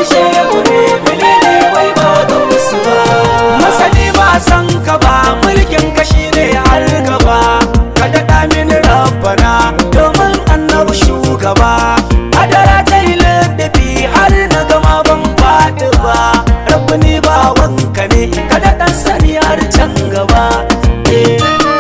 shehu ne menene wai ba ga musu ba masani ba san ka ba mulkin ka shine har gaba ka daɗa mini rabbana domin annabi shugaba adara ta yi ladabi har na gama ban faɗi ba rabbi ni ba wanka ne ka daɗa sani har can gaba eh.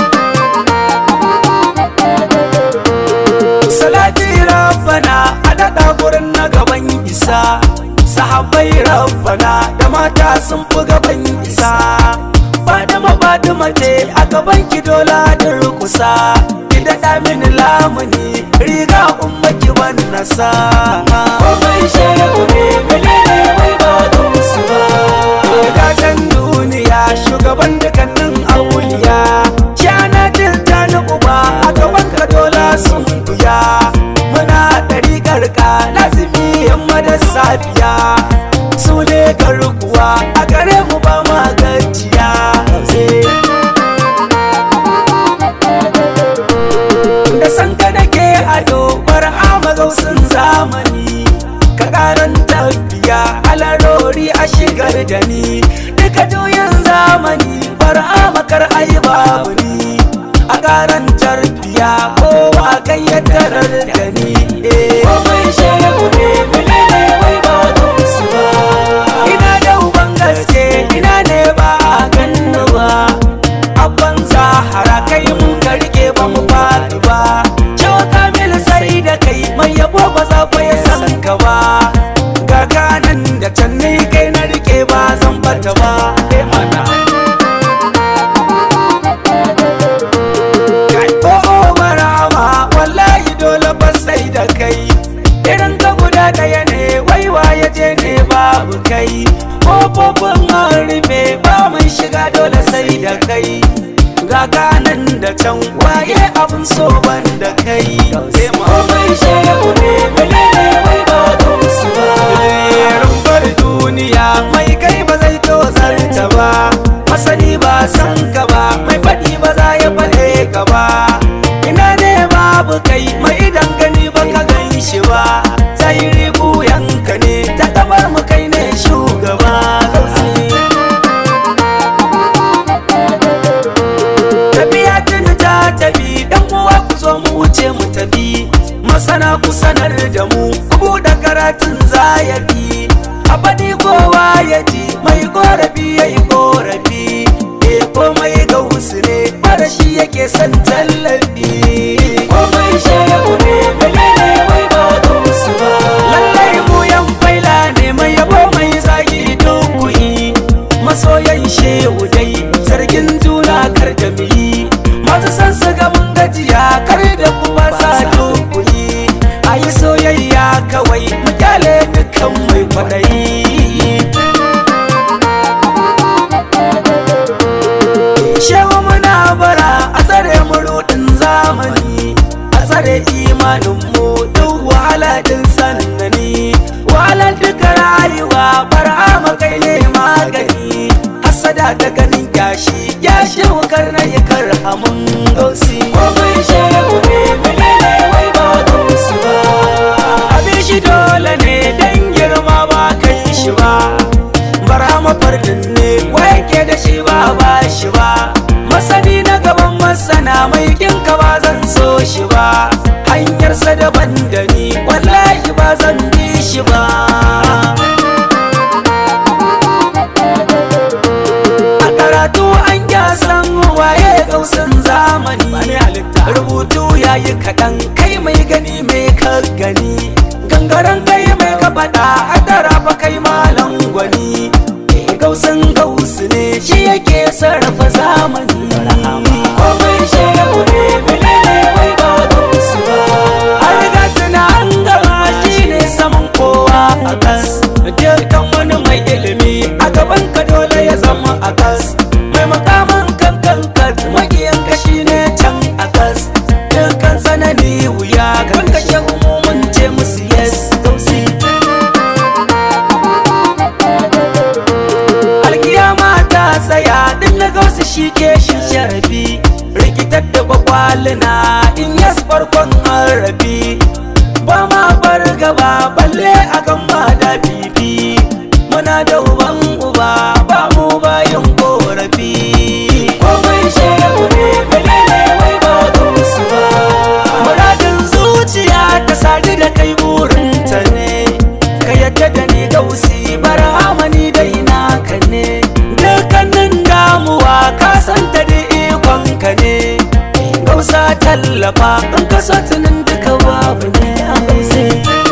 salati rabbana a daɗa gurin na gaban isa sahabbai rabbana da mata sun fi gaban isa fadima fadima ce a gaban ki dola da rukusa ki daɗa mini lamuni riga umma ki ban nasa komai shehu ne menene wai ba ga musu ba gatan duniya shugaban dukkanin auliya shana jirta na uba a gaban ka dola sun buya muna ɗariƙar ka lazimi yamma da safiya su ne garkuwa a gare mu ba ma gajiya da san ka nake ado bar amagausin zamani ka karan tafiya alarori a shigar da ni duka juyin zamani bar amakar ai babu ni a karan tarbiya kowa kai ya tarar da ni komai shehu ne menene wai ba ga musu ba ina da uban gaske ina ne ba a ganni ba abban zahara kai mun karke ba mu faɗi ba cewa kamil sai da kai mai yabo ba za fa ya san ka ba ga kanan da can ne kai na rike ba zan bata ba eh mana kai ko marama wallahi dole ba sai da kai irin ka guda ɗaya ne waiwa ya je ne babu kai kofofin an rufe ba mun shiga dole sai da kai ga kanan da can waye abin so ban da kai sai mu mai shehu ne menene wai ba ga musu ba rumbar duniya mai kai ba zai tozarta ba masani ba san ka ba mai faɗi ba za ya faɗe ka ba ina ne babu kai mai idan gani ba ka gan shi ba sai rigu yanka ne ta tabar mu kai ne shugaba gausi tafiya tun ta tafi dan uwa ku zo mu wuce mu tafi masana ku sanar da mu ku buɗe karatun zayabi a faɗi kowa ya ji mai korafi ya yi korafi e komai ga wasu ne mara shi yake son tallafi komai shehu ne menene wai ba ga wasu ba lallai mu yan faila ne mai yabo mai zagi dukkuyi masoyan shehu dai zargin juna kar da mu yi masu san su ga mun gajiya kar da kuma sa dukkuyi a yi soyayya kawai mu kyale dukkan mai kwaɗayi shehu muna bara a tsare mu rudin zamani a tsare imanin mu duk wahala din sannani wahalar duka rayuwa bara kai ne magani hasada da ganin kyashi ya shehu karna ya karhamun gausi komai shehu ne menene wai ba gausi ba abin shi dole ne dan girma ba kai shi ba bara mafardin ne wai ke da shi ba ba shi ba masani na gaban masana mai kinka ba zan so shi ba hanyarsa daban da ni wallahi ba zan bi shi ba a karatu an san waye gausin zamani rubutu yayi kaɗan kai mai gani mai ka gani gangaren kai mai ka faɗa a tara fa kai malam gwani gausin gausu ne shi yake sarrafa zamani komai shehu ne menene wai ba gausu ba a riga tuna an gama shi ne saman kowa a kas dukkan wani mai ilimi a gaban ka dole ya zama a kas mai makaman kan kan kas magiyan ka shi ne can a kas dukkan sanani wuya kan kashe umumin ce musu yes gausi alkiyama ta tsaya duk na gausu shi ke shi sharafi rikitar da kwakwalina in yas farkon harafi ba ma bar gaba balle akan ma da bibi tallafa in ka so tunin duka babu ne a gausi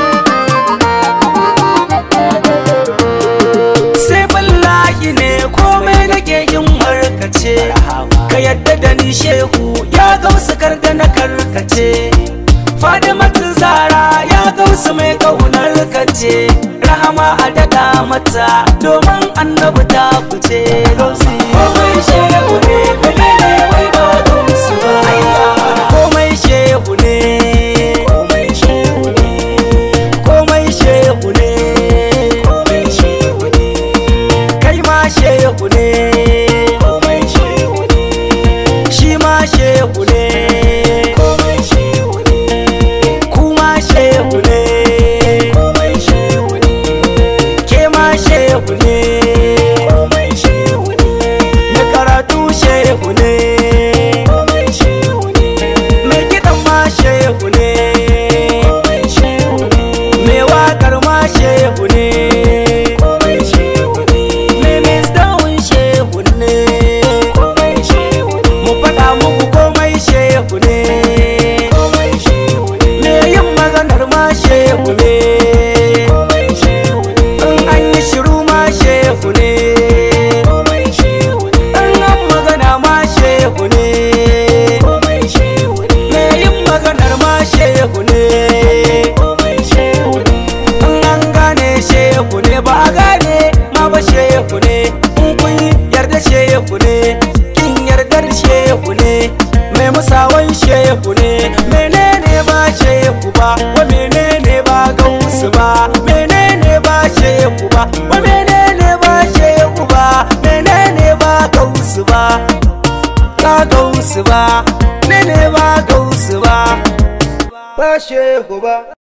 sai wallahi ne komai nake yin markace ka yadda da ni shehu ya gausu karda na karkace Fadimatu Zara ya gausu mai kaunar kace rahama a daɗa mata domin annabi ta fice gausi komai shehu ne menene wai ba gausu ba komai shehu ne komai shehu ne komai shehu ne komai shehu ne kai ma shehu ne komai shehu ne shi ma shehu ne komai shehu ne kuma shehu ne komai shehu ne ke ma shehu ne komai shehu ne mai karatu shehu ne komai shehu ne mai kiɗan ma shehu ne komai shehu ne mai waƙar ma shehu ne komai shehu ne mai misdawun shehu ne komai shehu ne mu faɗa muku komai shehu ne komai shehu ne me yin maganar ma shehu ne komai shehu ne in an yi shiru ma shehu ne komai shehu ne in an magana ma shehu ne komai shehu ne me yin maganar ma shehu ne komai shehu ne in an gane shehu ne ba a gane ma ba shehu ne in kun yarda shehu ne kin yardar shehu ne mai musawan shehu ne menene ba shehu ba wa menene ba gausu ba menene ba shehu ba wa menene ba shehu ba menene ba gausu ba ba gausu ba menene ba gausu ba ba shehu ba